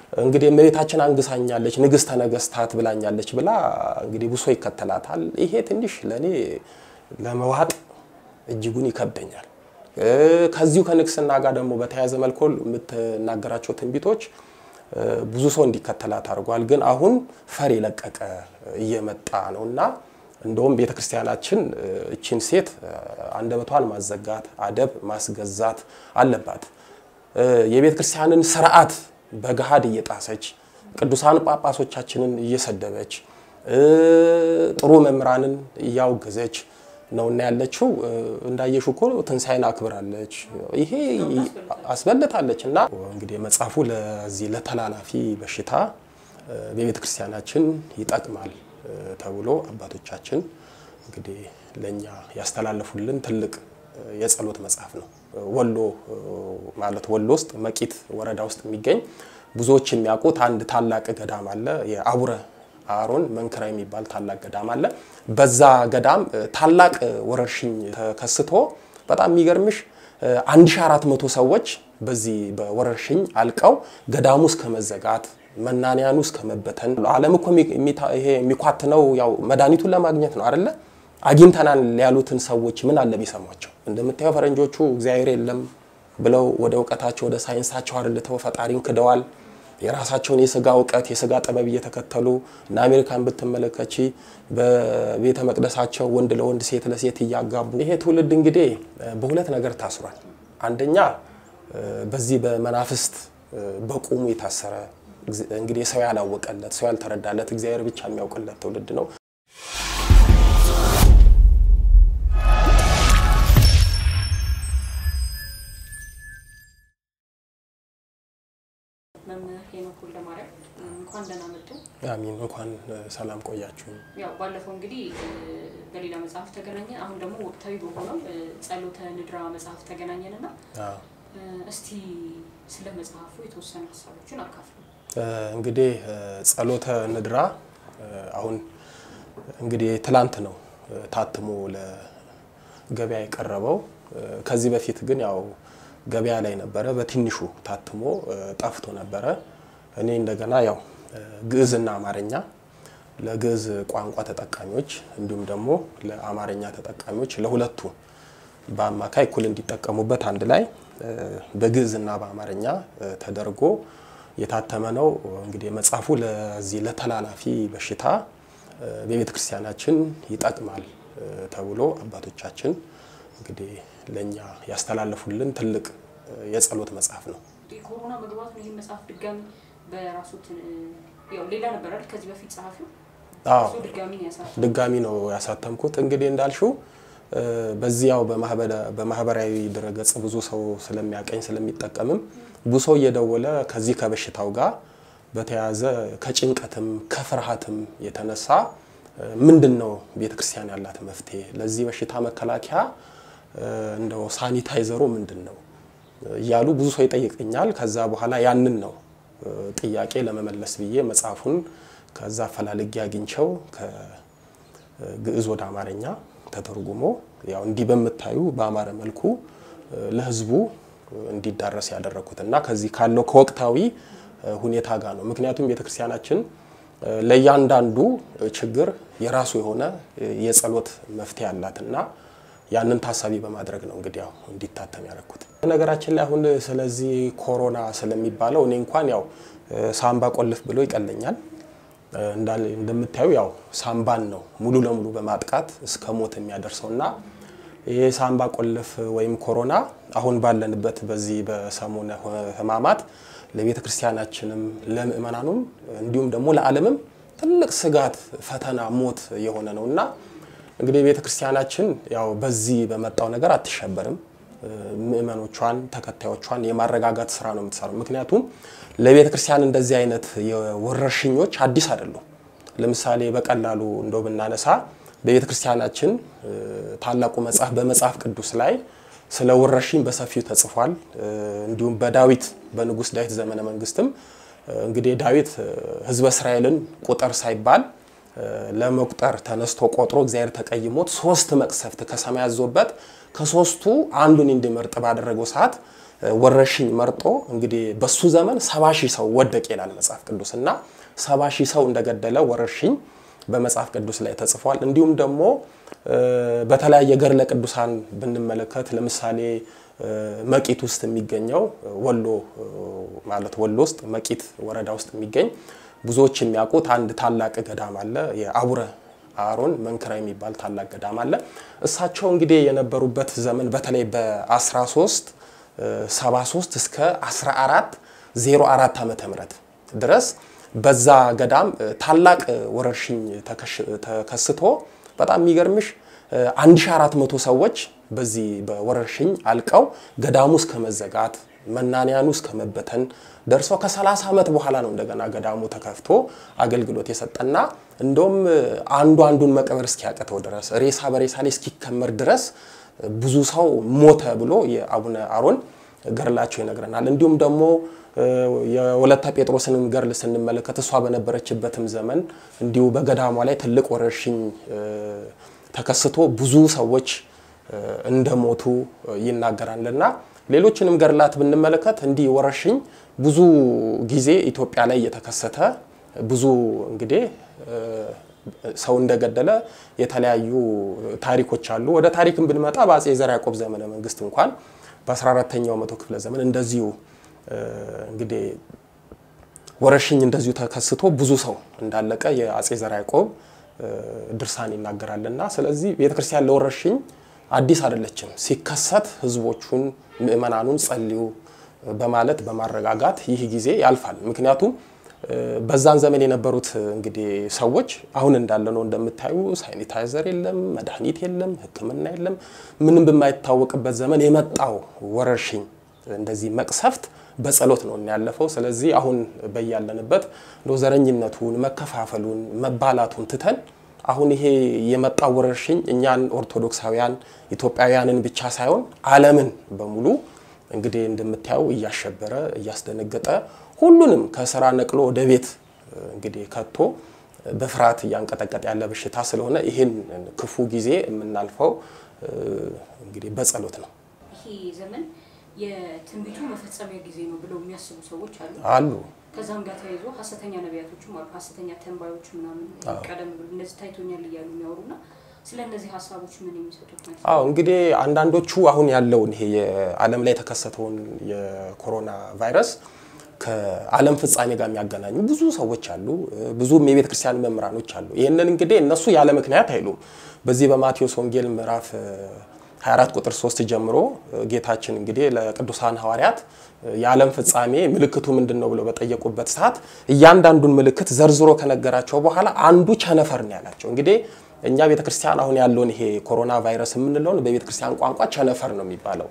እንግዲህ እመቤታችን አንግሳኛለች፣ ንግሥተ ነገሥታት ብላኛለች ብላ እንግዲህ ብሶ ይከተላታል። ይሄ ትንሽ ለእኔ ለመዋጥ እጅጉን ይከብደኛል። ከዚሁ ከንግስና ጋር ደግሞ በተያያዘ መልኩ የምትናገራቸው ትንቢቶች ብዙ ሰው እንዲከተላት አድርጓል። ግን አሁን ፈር የለቀቀ እየመጣ ነው እና እንደውም ቤተ ክርስቲያናችን እችን ሴት አንደበቷን ማዘጋት፣ አደብ ማስገዛት አለባት። የቤተ ክርስቲያንን ስርዓት በገሃድ እየጣሰች ቅዱሳን ጳጳሶቻችንን እየሰደበች ጥሩ መምህራንን እያወገዘች ነውና ያለችው። እንዳየሹ እኮ ትንሣኤን አክብራለች፣ ይሄ አስበልጣለች። እና እንግዲህ መጽሐፉ ለዚህ ለተላላፊ በሽታ በቤተ ክርስቲያናችን ይጠቅማል ተብሎ አባቶቻችን እንግዲህ ለእኛ ያስተላለፉልን ትልቅ የጸሎት መጽሐፍ ነው። ወሎ ማለት ወሎ ውስጥ መቂት ወረዳ ውስጥ የሚገኝ ብዙዎች የሚያውቁት አንድ ታላቅ ገዳም አለ። የአቡረ አሮን መንክራ የሚባል ታላቅ ገዳም አለ። በዛ ገዳም ታላቅ ወረርሽኝ ተከስቶ በጣም የሚገርምሽ 1400 ሰዎች በዚህ በወረርሽኝ አልቀው ገዳሙ እስከ መዘጋት መናንያኑ እስከ መበተን ዓለም እኮ ይሄ የሚኳትነው ያው መድኃኒቱን ለማግኘት ነው አይደለ? አግኝተናል ያሉትን ሰዎች ምን አለ ቢሰሟቸው። እንደምታየው ፈረንጆቹ እግዚአብሔር የለም ብለው ወደ እውቀታቸው ወደ ሳይንሳቸው አድልተው ፈጣሪን ክደዋል። የራሳቸውን የስጋ እውቀት የስጋ ጥበብ እየተከተሉ እና አሜሪካን ብትመለከቺ በቤተ መቅደሳቸው ወንድ ለወንድ ሴት ለሴት እያጋቡ ይሄ ትውልድ እንግዲህ በሁለት ነገር ታስሯል። አንደኛ በዚህ በመናፍስት በቁሙ የታሰረ እንግዲህ ሰው ያላወቀለት ሰው ያልተረዳለት እግዚአብሔር ብቻ የሚያውቅለት ትውልድ ነው። መምህር ሄኖክ ወልደማርያም እንኳን ደህና መጡ። አሚን። እንኳን ሰላም ቆያችሁ። ያው ባለፈው እንግዲህ በሌላ መጽሐፍ ተገናኘን። አሁን ደግሞ ወቅታዊ በሆነው ጸሎተ ንድራ መጽሐፍ ተገናኘን እና እስቲ ስለ መጽሐፉ የተወሰኑ ሀሳቦችን አካፍሉ። እንግዲህ ጸሎተ ንድራ አሁን እንግዲህ ትላንት ነው ታትሞ ለገበያ የቀረበው። ከዚህ በፊት ግን ያው ገበያ ላይ ነበረ፣ በትንሹ ታትሞ ጠፍቶ ነበረ። እኔ እንደገና ያው ግዕዝና አማርኛ ለግዕዝ ቋንቋ ተጠቃሚዎች እንዲሁም ደግሞ ለአማርኛ ተጠቃሚዎች ለሁለቱ በአማካይ እኩል እንዲጠቀሙበት አንድ ላይ በግዕዝና በአማርኛ ተደርጎ የታተመ ነው። እንግዲህ መጽሐፉ ለዚህ ለተላላፊ በሽታ በቤተ ክርስቲያናችን ይጠቅማል ተብሎ አባቶቻችን እንግዲህ ለእኛ ያስተላለፉልን ትልቅ የጸሎት መጽሐፍ ነው። ኮሮና መግባቱን ይህ መጽሐፍ ድጋሚ በራሱ ያው ሌላ ነበር አይደል? ከዚህ በፊት ጸሐፊው አዎ እሱ ድጋሚ ነው ያሳተመው። ድጋሚ ነው ያሳተምኩት። እንግዲህ እንዳልሽው በዚህ ያው በማህበራዊ ድረገጽ ብዙ ሰው ስለሚያቀኝ ስለሚጠቀምም ብዙ ሰው እየደወለ ከዚህ ከበሽታው ጋር በተያያዘ ከጭንቀትም ከፍርሃትም የተነሳ ምንድን ነው ቤተክርስቲያን ያላት መፍትሄ ለዚህ በሽታ መከላከያ እንደው ሳኒታይዘሩ ምንድን ነው እያሉ ብዙ ሰው ይጠይቀኛል። ከዛ በኋላ ያንን ነው ጥያቄ ለመመለስ ብዬ መጽሐፉን ከዛ ፈላልጌ አግኝቸው ከግዕዝ ወደ አማርኛ ተተርጉሞ ያው እንዲህ በምታዩ በአማረ መልኩ ለሕዝቡ እንዲዳረስ ያደረኩት እና ከዚህ ካለው ከወቅታዊ ሁኔታ ጋር ነው። ምክንያቱም ቤተክርስቲያናችን ለእያንዳንዱ ችግር የራሱ የሆነ የጸሎት መፍትሄ አላት እና ያንን ታሳቢ በማድረግ ነው እንግዲህ ያው እንዲታተም ያደረኩት። ነገራችን ላይ አሁን ስለዚህ ኮሮና ስለሚባለው እኔ እንኳን ያው ሳምባ ቆልፍ ብሎ ይቀለኛል። እንደምታዩ ያው ሳምባን ነው ሙሉ ለሙሉ በማጥቃት እስከ ሞት የሚያደርሰው እና ይህ ሳምባ ቆልፍ ወይም ኮሮና አሁን ባለንበት በዚህ በሰሙነ ሕማማት ለቤተ ክርስቲያናችንም ለምእመናኑም እንዲሁም ደግሞ ለዓለምም ትልቅ ስጋት፣ ፈተና፣ ሞት የሆነ ነው እና እንግዲህ ቤተ ክርስቲያናችን ያው በዚህ በመጣው ነገር አትሸበርም። ምእመኖቿን ተከታዮቿን የማረጋጋት ስራ ነው የምትሰራው። ምክንያቱም ለቤተ ክርስቲያን እንደዚህ አይነት የወረርሽኞች አዲስ አይደሉም። ለምሳሌ በቀላሉ እንደው ብናነሳ በቤተ ክርስቲያናችን ታላቁ መጽሐፍ በመጽሐፍ ቅዱስ ላይ ስለ ወረርሽኝ በሰፊው ተጽፏል። እንዲሁም በዳዊት በንጉሥ ዳዊት ዘመነ መንግስትም እንግዲህ ዳዊት ሕዝበ እስራኤልን ቁጥር ሳይባል ለመቁጠር ተነስቶ ቆጥሮ እግዚአብሔር ተቀይሞት ሶስት መቅሰፍት ከሰማይ አዞበት ከሶስቱ አንዱን እንዲመርጥ ባደረገው ሰዓት ወረርሽኝ መርጦ እንግዲህ በሱ ዘመን ሰባ ሺህ ሰው ወደቅ ይላል መጽሐፍ ቅዱስ እና ሰባ ሺህ ሰው እንደገደለ ወረርሽኝ በመጽሐፍ ቅዱስ ላይ ተጽፏል። እንዲሁም ደግሞ በተለያየ ገድለ ቅዱሳን ብንመለከት ለምሳሌ መቂት ውስጥ የሚገኘው ወሎ ማለት ወሎ ውስጥ መቂት ወረዳ ውስጥ የሚገኝ ብዙዎች የሚያውቁት አንድ ታላቅ ገዳም አለ። የአቡነ አሮን መንክራ የሚባል ታላቅ ገዳም አለ። እሳቸው እንግዲህ የነበሩበት ዘመን በተለይ በ13 73 እስከ 14 04 ዓመተ ምህረት ድረስ በዛ ገዳም ታላቅ ወረርሽኝ ተከስቶ በጣም የሚገርምሽ 1400 ሰዎች በዚህ በወረርሽኝ አልቀው ገዳሙ እስከ መዘጋት መናንያኑ እስከ መበተን ደርሶ ከ30 ዓመት በኋላ ነው እንደገና ገዳሙ ተከፍቶ አገልግሎት የሰጠና እንደውም አንዱ አንዱን መቅበር እስኪያቅተው ድረስ ሬሳ በሬሳ ላይ እስኪከመር ድረስ ብዙ ሰው ሞተ ብሎ የአቡነ አሮን ገድላቸው ይነግረናል። እንዲሁም ደግሞ የወለተ ጴጥሮስንም ገድል ስንመለከት እሷ በነበረችበትም ዘመን እንዲሁ በገዳሟ ላይ ትልቅ ወረርሽኝ ተከስቶ ብዙ ሰዎች እንደሞቱ ይናገራልና ሌሎችንም ገድላት ብንመለከት እንዲህ ወረርሽኝ ብዙ ጊዜ ኢትዮጵያ ላይ እየተከሰተ ብዙ እንግዲህ ሰው እንደገደለ የተለያዩ ታሪኮች አሉ። ወደ ታሪክም ብንመጣ በአጼ ዘርዓ ያዕቆብ ዘመነ መንግስት እንኳን በ14ተኛው መቶ ክፍለ ዘመን እንደዚሁ እንግዲህ ወረርሽኝ እንደዚሁ ተከስቶ ብዙ ሰው እንዳለቀ የአጼ ዘርዓ ያዕቆብ ድርሳን ይናገራልና ስለዚህ ቤተክርስቲያን ለወረርሽኝ አዲስ አይደለችም። ሲከሰት ህዝቦቹን ምእመናኑን ጸልዩ በማለት በማረጋጋት ይህ ጊዜ ያልፋል። ምክንያቱም በዛን ዘመን የነበሩት እንግዲህ ሰዎች አሁን እንዳለ ነው እንደምታዩ፣ ሳኒታይዘር የለም፣ መድኃኒት የለም፣ ሕክምና የለም። ምንም በማይታወቅበት ዘመን የመጣው ወረርሽኝ እንደዚህ መቅሰፍት በጸሎት ነው ያለፈው። ስለዚህ አሁን በያለንበት ዘረኝነቱን፣ መከፋፈሉን፣ መባላቱን ትተን አሁን ይሄ የመጣው ወረርሽኝ እኛን ኦርቶዶክሳውያን ኢትዮጵያውያንን ብቻ ሳይሆን ዓለምን በሙሉ እንግዲህ እንደምታየው እያሸበረ እያስደነገጠ ሁሉንም ከስራ ነቅሎ ወደ ቤት እንግዲህ ከቶ በፍርሃት እያንቀጠቀጠ ያለ በሽታ ስለሆነ ይህን ክፉ ጊዜ የምናልፈው እንግዲህ በጸሎት ነው። ይሄ ዘመን የትንቢቱ መፈጸሚያ ጊዜ ነው ብለው የሚያስቡ ሰዎች አሉ አሉ። ከዛም ጋር ተያይዞ ሀሰተኛ ነቢያቶችም አሉ፣ ሀሰተኛ ተንባዮች ምናምን ቀደም ብሎ እነዚህ ታይቶኛል እያሉ የሚያወሩና ስለ እነዚህ ሀሳቦች ምን የሚሰጡት ነው? አዎ እንግዲህ አንዳንዶቹ አሁን ያለውን ይሄ የዓለም ላይ የተከሰተውን የኮሮና ቫይረስ ከዓለም ፍጻሜ ጋር የሚያገናኙ ብዙ ሰዎች አሉ። ብዙም የቤተ ክርስቲያን መምህራኖች አሉ። ይህንን እንግዲህ እነሱ ያለ ምክንያት አይሉም። በዚህ በማቴዎስ ወንጌል ምዕራፍ 24 ቁጥር 3 ጀምሮ ጌታችን እንግዲህ ለቅዱሳን ሐዋርያት የዓለም ፍጻሜ ምልክቱ ምንድን ነው ብለው በጠየቁበት ሰዓት እያንዳንዱን ምልክት ዘርዝሮ ከነገራቸው በኋላ አንዱ ቸነፈር ነው ያላቸው። እንግዲህ እኛ ቤተ ክርስቲያን አሁን ያለውን ይሄ ኮሮና ቫይረስ የምንለውን በቤተ ክርስቲያን ቋንቋ ቸነፈር ነው የሚባለው።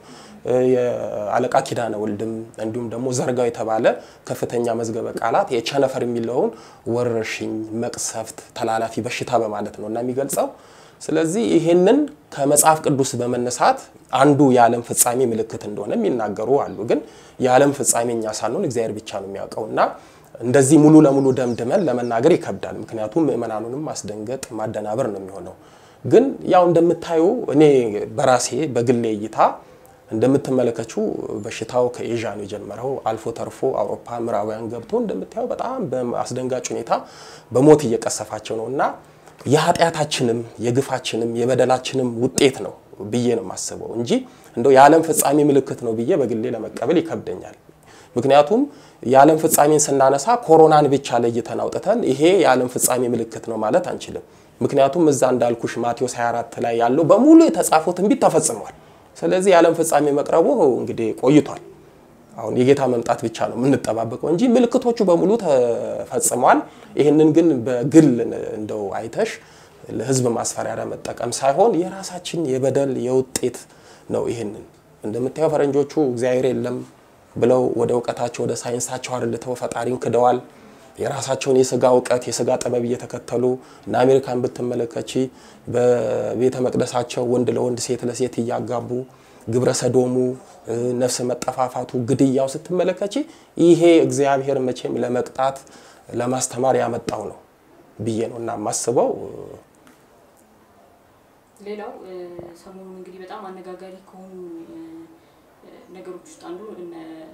የአለቃ ኪዳነ ወልድም እንዲሁም ደግሞ ዘርጋው የተባለ ከፍተኛ መዝገበ ቃላት የቸነፈር የሚለውን ወረርሽኝ፣ መቅሰፍት፣ ተላላፊ በሽታ በማለት ነው እና የሚገልጸው ስለዚህ ይሄንን ከመጽሐፍ ቅዱስ በመነሳት አንዱ የዓለም ፍጻሜ ምልክት እንደሆነ የሚናገሩ አሉ። ግን የዓለም ፍጻሜ እኛ ሳንሆን እግዚአብሔር ብቻ ነው የሚያውቀው እና እንደዚህ ሙሉ ለሙሉ ደምድመን ለመናገር ይከብዳል። ምክንያቱም ምእመናኑንም ማስደንገጥ ማደናበር ነው የሚሆነው። ግን ያው እንደምታዩ እኔ በራሴ በግሌ እይታ እንደምትመለከችው በሽታው ከኤዥያ ነው የጀመረው። አልፎ ተርፎ አውሮፓ ምዕራባውያን ገብቶ እንደምታየው በጣም በአስደንጋጭ ሁኔታ በሞት እየቀሰፋቸው ነው እና የኃጢአታችንም የግፋችንም የበደላችንም ውጤት ነው ብዬ ነው የማስበው እንጂ እንደው የዓለም ፍጻሜ ምልክት ነው ብዬ በግሌ ለመቀበል ይከብደኛል። ምክንያቱም የዓለም ፍጻሜን ስናነሳ ኮሮናን ብቻ ለይተን አውጥተን ይሄ የዓለም ፍጻሜ ምልክት ነው ማለት አንችልም። ምክንያቱም እዛ እንዳልኩሽ ማቴዎስ 24 ላይ ያለው በሙሉ የተጻፈው ትንቢት ተፈጽሟል። ስለዚህ የዓለም ፍጻሜ መቅረቡ እንግዲህ ቆይቷል። አሁን የጌታ መምጣት ብቻ ነው የምንጠባበቀው እንጂ ምልክቶቹ በሙሉ ተፈጽመዋል። ይህንን ግን በግል እንደው አይተሽ ለሕዝብ ማስፈራሪያ መጠቀም ሳይሆን የራሳችን የበደል የውጤት ነው። ይህንን እንደምታየው ፈረንጆቹ እግዚአብሔር የለም ብለው ወደ እውቀታቸው ወደ ሳይንሳቸው አርልተው ፈጣሪን ክደዋል። የራሳቸውን የስጋ እውቀት የስጋ ጥበብ እየተከተሉ እና አሜሪካን ብትመለከቺ በቤተ መቅደሳቸው ወንድ ለወንድ ሴት ለሴት እያጋቡ ግብረ ሰዶሙ፣ ነፍስ መጠፋፋቱ፣ ግድያው ስትመለከቺ ይሄ እግዚአብሔር መቼም ለመቅጣት ለማስተማር ያመጣው ነው ብዬ ነው እና የማስበው። ሌላው ሰሞኑን እንግዲህ በጣም አነጋጋሪ ከሆኑ ነገሮች ውስጥ አንዱ እነ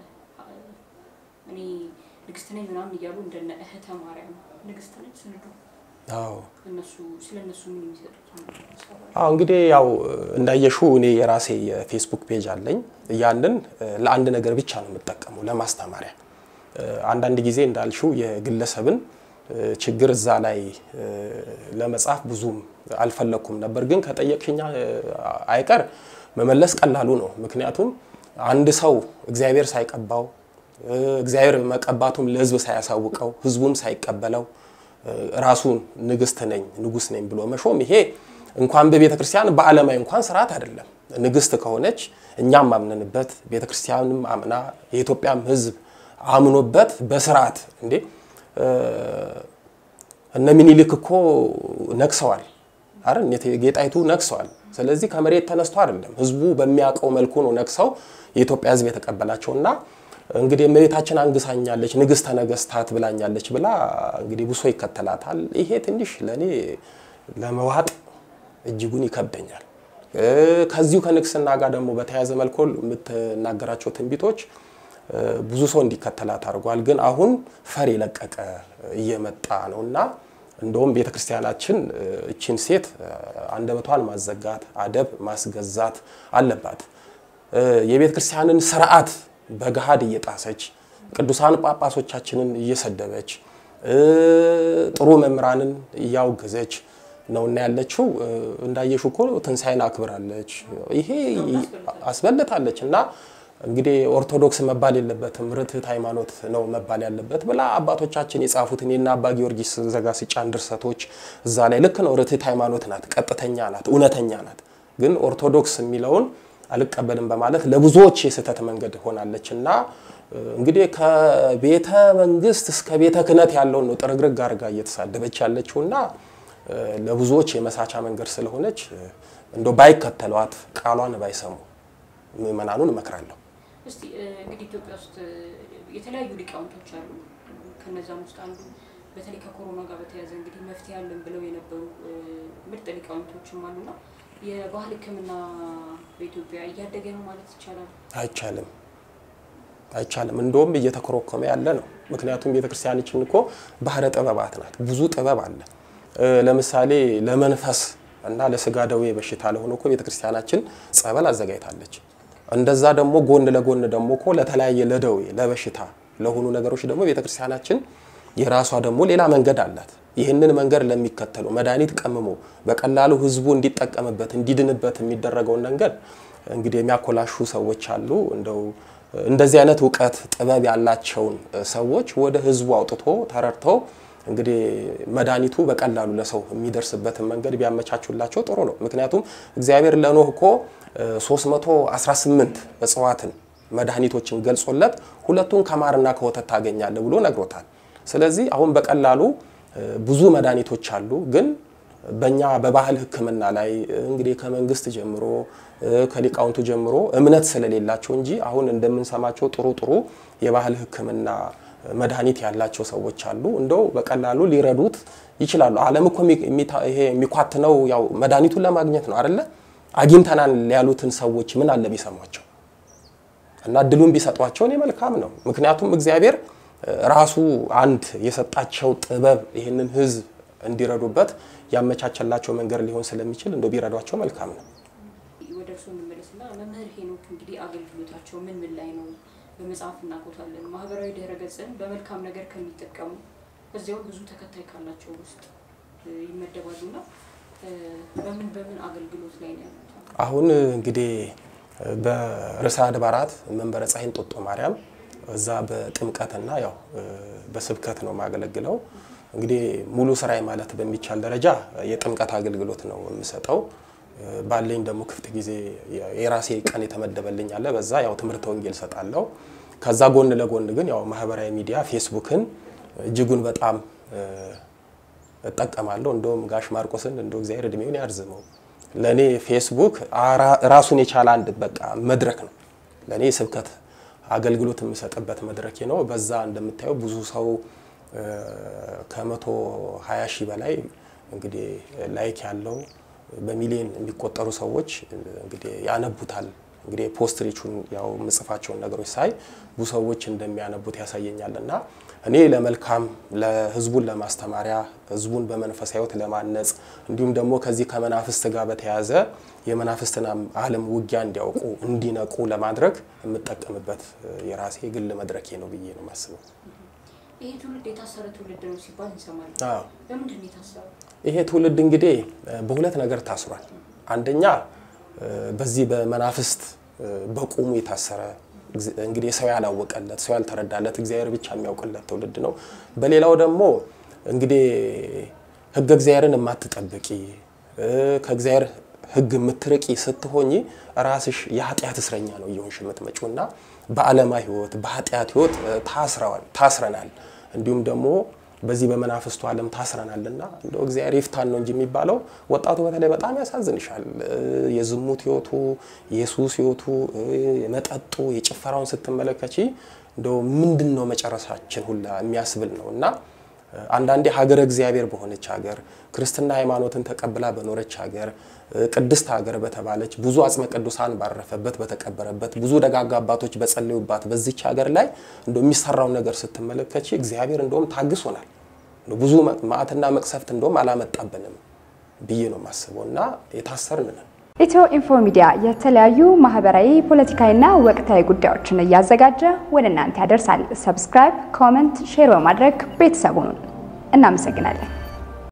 እኔ ንግስት ነኝ ምናምን እያሉ እንደነ እህተ ማርያም ንግስት ነች ስንዱ አዎ እነሱ ስለ እነሱ ምን የሚሰጡት አዎ እንግዲህ ያው እንዳየሽው እኔ የራሴ የፌስቡክ ፔጅ አለኝ። ያንን ለአንድ ነገር ብቻ ነው የምጠቀመው ለማስተማሪያ። አንዳንድ ጊዜ እንዳልሽው የግለሰብን ችግር እዛ ላይ ለመጻፍ ብዙም አልፈለግኩም ነበር፣ ግን ከጠየቅሽኛ አይቀር መመለስ ቀላሉ ነው። ምክንያቱም አንድ ሰው እግዚአብሔር ሳይቀባው እግዚአብሔር መቀባቱም ለሕዝብ ሳያሳውቀው ሕዝቡም ሳይቀበለው ራሱን ንግስት ነኝ ንጉስ ነኝ ብሎ መሾም ይሄ እንኳን በቤተ ክርስቲያን በዓለማዊ እንኳን ስርዓት አይደለም። ንግስት ከሆነች እኛም አምነንበት ቤተ ክርስቲያንም አምና የኢትዮጵያም ሕዝብ አምኖበት በስርዓት እንዴ እነ ሚኒሊክ እኮ ነግሰዋል አይደል? እቴጌ ጣይቱ ነግሰዋል። ስለዚህ ከመሬት ተነስቶ አይደለም፣ ህዝቡ በሚያውቀው መልኩ ነው ነግሰው የኢትዮጵያ ሕዝብ የተቀበላቸውና እንግዲህ እመቤታችን አንግሳኛለች ንግስተ ነገስታት ብላኛለች ብላ እንግዲህ ብሶ ይከተላታል። ይሄ ትንሽ ለእኔ ለመዋጥ እጅጉን ይከብደኛል። ከዚሁ ከንግስና ጋር ደግሞ በተያያዘ መልኩ የምትናገራቸው ትንቢቶች ብዙ ሰው እንዲከተላት አድርጓል። ግን አሁን ፈር የለቀቀ እየመጣ ነው እና እንደውም ቤተ ክርስቲያናችን እችን ሴት አንደበቷን ማዘጋት፣ አደብ ማስገዛት አለባት። የቤተ ክርስቲያንን ስርዓት በገሃድ እየጣሰች ቅዱሳን ጳጳሶቻችንን እየሰደበች ጥሩ መምህራንን እያወገዘች ነውና ያለችው። እንዳየሹ እኮ ትንሣኤን አክብራለች፣ ይሄ አስበልጣለች። እና እንግዲህ ኦርቶዶክስ መባል የለበትም ርትዕት ሃይማኖት ነው መባል ያለበት ብላ አባቶቻችን የጻፉትን የና አባ ጊዮርጊስ ዘጋስጫን ድርሰቶች እዛ ላይ ልክ ነው። ርትዕት ሃይማኖት ናት፣ ቀጥተኛ ናት፣ እውነተኛ ናት። ግን ኦርቶዶክስ የሚለውን አልቀበልም በማለት ለብዙዎች የስህተት መንገድ ሆናለች እና እንግዲህ ከቤተ መንግስት እስከ ቤተ ክህነት ያለውን ነው ጥርግርግ አድርጋ እየተሳደበች ያለችው እና ለብዙዎች የመሳቻ መንገድ ስለሆነች እንደ ባይከተሏት ቃሏን ባይሰሙ ምዕመናኑን እመክራለሁ። እስቲ እንግዲህ ኢትዮጵያ ውስጥ የተለያዩ ሊቃውንቶች አሉ። ከነዛም ውስጥ አንዱ በተለይ ከኮሮና ጋር በተያያዘ እንግዲህ መፍትሄ አለን ብለው የነበሩ ምርጥ ሊቃውንቶችም አሉና የባህል ሕክምና በኢትዮጵያ እያደገ ነው ማለት ይቻላል? አይቻልም፣ አይቻልም። እንደውም እየተኮረኮመ ያለ ነው። ምክንያቱም ቤተክርስቲያናችን እኮ ባህረ ጥበባት ናት። ብዙ ጥበብ አለ። ለምሳሌ ለመንፈስ እና ለስጋ ደዌ በሽታ ለሆነ እኮ ቤተክርስቲያናችን ጸበል አዘጋጅታለች። እንደዛ ደግሞ ጎን ለጎን ደግሞ እኮ ለተለያየ ለደዌ ለበሽታ ለሆኑ ነገሮች ደግሞ ቤተክርስቲያናችን የራሷ ደግሞ ሌላ መንገድ አላት። ይህንን መንገድ ለሚከተሉ መድኃኒት ቀምሞ በቀላሉ ህዝቡ እንዲጠቀምበት እንዲድንበት የሚደረገውን መንገድ እንግዲህ የሚያኮላሹ ሰዎች አሉ። እንደው እንደዚህ አይነት እውቀት ጥበብ ያላቸውን ሰዎች ወደ ህዝቡ አውጥቶ ተረድተው እንግዲህ መድኃኒቱ በቀላሉ ለሰው የሚደርስበትን መንገድ ቢያመቻቹላቸው ጥሩ ነው። ምክንያቱም እግዚአብሔር ለኖህ እኮ 318 እጽዋትን መድኃኒቶችን ገልጾለት ሁለቱን ከማርና ከወተት ታገኛለህ ብሎ ነግሮታል። ስለዚህ አሁን በቀላሉ ብዙ መድኃኒቶች አሉ። ግን በእኛ በባህል ሕክምና ላይ እንግዲህ ከመንግስት ጀምሮ ከሊቃውንቱ ጀምሮ እምነት ስለሌላቸው እንጂ አሁን እንደምንሰማቸው ጥሩ ጥሩ የባህል ሕክምና መድኃኒት ያላቸው ሰዎች አሉ። እንደው በቀላሉ ሊረዱት ይችላሉ። ዓለም እኮ ይሄ የሚኳትነው ያው መድኃኒቱን ለማግኘት ነው አይደለ? አግኝተናል ያሉትን ሰዎች ምን አለ ቢሰሟቸው እና እድሉን ቢሰጧቸው እኔ መልካም ነው። ምክንያቱም እግዚአብሔር ራሱ አንድ የሰጣቸው ጥበብ ይህንን ህዝብ እንዲረዱበት ያመቻቸላቸው መንገድ ሊሆን ስለሚችል እንደ ቢረዷቸው መልካም ነው። ወደ እርሱ እንመለስና መምህር ሄኖክ እንግዲህ አገልግሎታቸው ምን ምን ላይ ነው? በመጽሐፍ እናቆታለን። ማህበራዊ ድህረ ገጽን በመልካም ነገር ከሚጠቀሙ በዚያው ብዙ ተከታይ ካላቸው ውስጥ ይመደባሉና በምን በምን አገልግሎት ላይ ነው ያሉት? አሁን እንግዲህ በርዕሰ አድባራት መንበረ ፀሐይ እንጦጦ ማርያም እዛ በጥምቀትና ያው በስብከት ነው የማገለግለው። እንግዲህ ሙሉ ስራዬ ማለት በሚቻል ደረጃ የጥምቀት አገልግሎት ነው የምሰጠው። ባለኝ ደግሞ ክፍት ጊዜ የራሴ ቀን የተመደበልኝ አለ። በዛ ያው ትምህርተ ወንጌል ሰጣለሁ። ከዛ ጎን ለጎን ግን ያው ማህበራዊ ሚዲያ ፌስቡክን እጅጉን በጣም እጠቀማለሁ። እንደውም ጋሽ ማርቆስን እንደ እግዚአብሔር እድሜውን ያርዝመው ለእኔ ፌስቡክ ራሱን የቻለ አንድ በቃ መድረክ ነው። ለእኔ የስብከት አገልግሎት የምሰጥበት መድረኬ ነው። በዛ እንደምታየው ብዙ ሰው ከመቶ ሀያ ሺህ በላይ እንግዲህ ላይክ ያለው በሚሊዮን የሚቆጠሩ ሰዎች እንግዲህ ያነቡታል እንግዲህ ፖስትሪቹን ያው ምጽፋቸውን ነገሮች ሳይ ብዙ ሰዎች እንደሚያነቡት ያሳየኛል እና እኔ ለመልካም ለህዝቡን ለማስተማሪያ ህዝቡን በመንፈሳዊ ህይወት ለማነጽ እንዲሁም ደግሞ ከዚህ ከመናፍስት ጋር በተያያዘ የመናፍስትን ዓለም ውጊያ እንዲያውቁ እንዲነቁ ለማድረግ የምጠቀምበት የራሴ ግል መድረኬ ነው ብዬ ነው የማስበው። ይሄ ትውልድ የታሰረ ትውልድ ነው ሲባል እንሰማለን። አዎ። በምንድን ነው የታሰረው? ይሄ ትውልድ እንግዲህ በሁለት ነገር ታስሯል። አንደኛ በዚህ በመናፍስት በቁሙ የታሰረ እንግዲህ ሰው ያላወቀለት ሰው ያልተረዳለት እግዚአብሔር ብቻ የሚያውቅለት ትውልድ ነው። በሌላው ደግሞ እንግዲህ ህገ እግዚአብሔርን የማትጠብቂ ከእግዚአብሔር ህግ የምትርቂ ስትሆኝ ራስሽ የኃጢአት እስረኛ ነው እየሆንሽ የምትመጪው እና በዓለማዊ ህይወት በኃጢአት ህይወት ታስረዋል ታስረናል እንዲሁም ደግሞ በዚህ በመናፍስቱ ዓለም ታስረናልና እንደው እግዚአብሔር ይፍታን ነው እንጂ የሚባለው። ወጣቱ በተለይ በጣም ያሳዝንሻል። የዝሙት ህይወቱ፣ የሱስ ህይወቱ፣ የመጠጡ የጭፈራውን ስትመለከቺ እንደው ምንድን ነው መጨረሻችን ሁላ የሚያስብል ነው እና አንዳንዴ ሀገረ እግዚአብሔር በሆነች ሀገር ክርስትና ሃይማኖትን ተቀብላ በኖረች ሀገር ቅድስት ሀገር በተባለች ብዙ አጽመ ቅዱሳን ባረፈበት በተቀበረበት ብዙ ደጋጋ አባቶች በጸለዩባት በዚች ሀገር ላይ እንደ የሚሰራውን ነገር ስትመለከች እግዚአብሔር እንደውም ታግሶናል። ብዙ መዓትና መቅሰፍት እንደውም አላመጣብንም ብዬ ነው የማስበው እና የታሰርን ነን። ኢትዮ ኢንፎ ሚዲያ የተለያዩ ማህበራዊ፣ ፖለቲካዊና ወቅታዊ ጉዳዮችን እያዘጋጀ ወደ እናንተ ያደርሳል። ሰብስክራይብ፣ ኮመንት፣ ሼር በማድረግ ቤተሰቡን እናመሰግናለን።